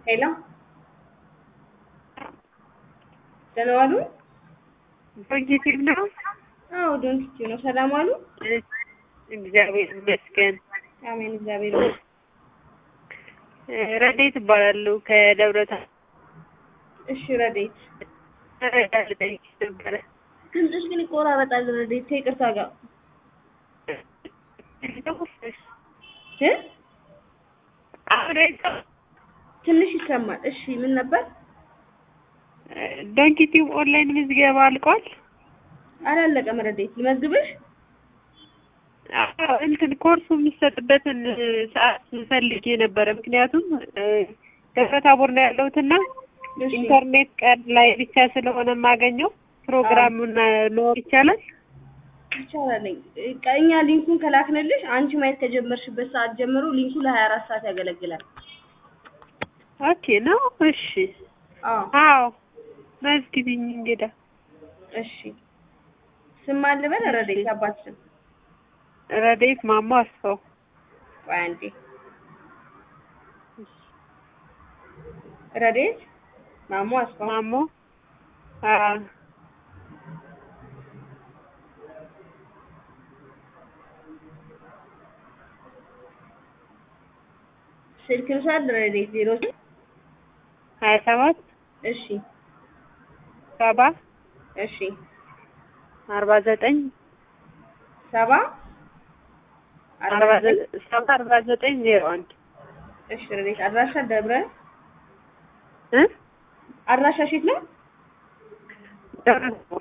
ሄሎ ደህና ዋሉ? ፖዚቲቭ ነው። አዎ ዶንት ነው። ሰላም ዋሉ? እግዚአብሔር ይመስገን። አሜን። እግዚአብሔር ይመስገን። ረዴት እባላለሁ ከደብረ ታቦር። እሺ ረዴት፣ መረጃ ልጠይቅሽ ነበረ። ድምፅሽ ግን ይቆራረጣል። ረዴት ከይቅርታ ጋር እ አብሬ- ትንሽ ይሰማል። እሺ ምን ነበር? ዶንኪቲቭ ኦንላይን ምዝገባ አልቋል። አላለቀም። ረዴት ልመዝግብሽ? አዎ፣ እንትን ኮርሱ የሚሰጥበትን ሰዓት ፈልጌ ነበረ። ምክንያቱም ደብረ ታቦር ነው ያለሁትና እሺ ኢንተርኔት ቀን ላይ ብቻ ስለሆነ የማገኘው ፕሮግራሙን መወቅ ይቻላል? ይቻላል። እኛ ሊንኩን ከላክንልሽ አንቺ ማየት ከጀመርሽበት ሰዓት ጀምሮ ሊንኩ ለሀያ አራት ሰዓት ያገለግላል። ኦኬ ነው። እሺ። አዎ አዎ መዝግቢኝ እንግዳ። እሺ። ስም ማን ልበል? ረዴት አባት ስም ረዴት ማሞ አስፋው። ቆይ አንዴ። ረዴት ማሞ አስፋው ማሞ አዎ ስልክ ልውሰድ? ረዴት ዜሮ ሀያ ሰባት እሺ ሰባ እሺ አርባ ዘጠኝ ሰባ አርባ ዘ- ሰባ አርባ ዘጠኝ ዜሮ አንድ እሺ ረዴት አድራሻ ደብረ እ አድራሻ ሺት ነው። ደብረ ታቦር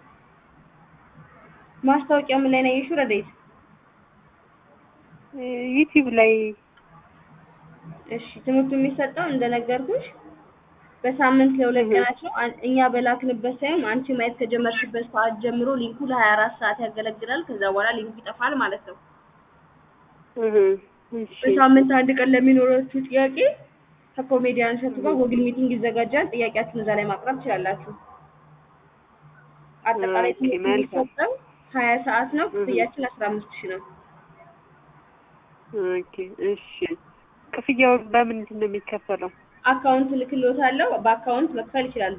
ማስታወቂያው ምን ላይ ነው ያየሽው? ረዴት እ ዩቲዩብ ላይ እሺ ትምህርቱ የሚሰጠው እንደነገርኩሽ በሳምንት ለሁለት እህ። ቀናት ነው። አን- እኛ በላክንበት ሳይሆን አንቺ ማየት ከጀመርሽበት ሰዓት ጀምሮ ሊንኩ ለሀያ አራት ሰዓት ያገለግላል። ከዛ በኋላ ሊንኩ ይጠፋል ማለት ነው። እህ እሺ በሳምንት አንድ ቀን ለሚኖራችሁ ጥያቄ ከኮሜዲያን እሸቱ ጋር ጎግል ሚቲንግ ይዘጋጃል። ጥያቄያችሁን እዛ ላይ ማቅረብ ትችላላችሁ። አጠቃላይ ኦኬ፣ ትምህርቱ መልካም። የሚሰጠው ሀያ ሰዓት ነው። እህ። ክፍያችን አስራ አምስት ሺህ ነው። ኦኬ እሺ። ክፍያውን በምንድን ነው የሚከፈለው? አካውንት ልክልዎታለሁ። በአካውንት መክፈል ይችላሉ።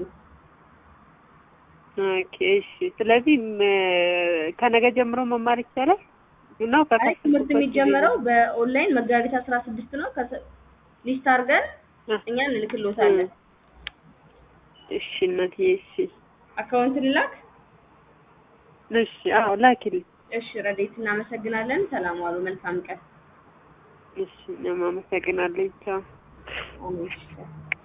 ኦኬ እሺ። ስለዚህ ም- ከነገ ጀምሮ መማር ይቻላል ነው? አይ ትምህርት ከከፈትኩበት ጊዜ የሚጀመረው በኦንላይን መጋቢት አስራ ስድስት ነው። ከሰ- ሊስት አድርገን እ- እኛ እንልክልዎታለን። እሺ እናቴ እሺ አካውንት ልላክ? እሺ አዎ ላኪልኝ። እሺ ረዴት፣ እናመሰግናለን። ሰላም ዋሉ። መልካም ቀን። እሺ እኔም አመሰግናለሁ። ቻው። አሜን።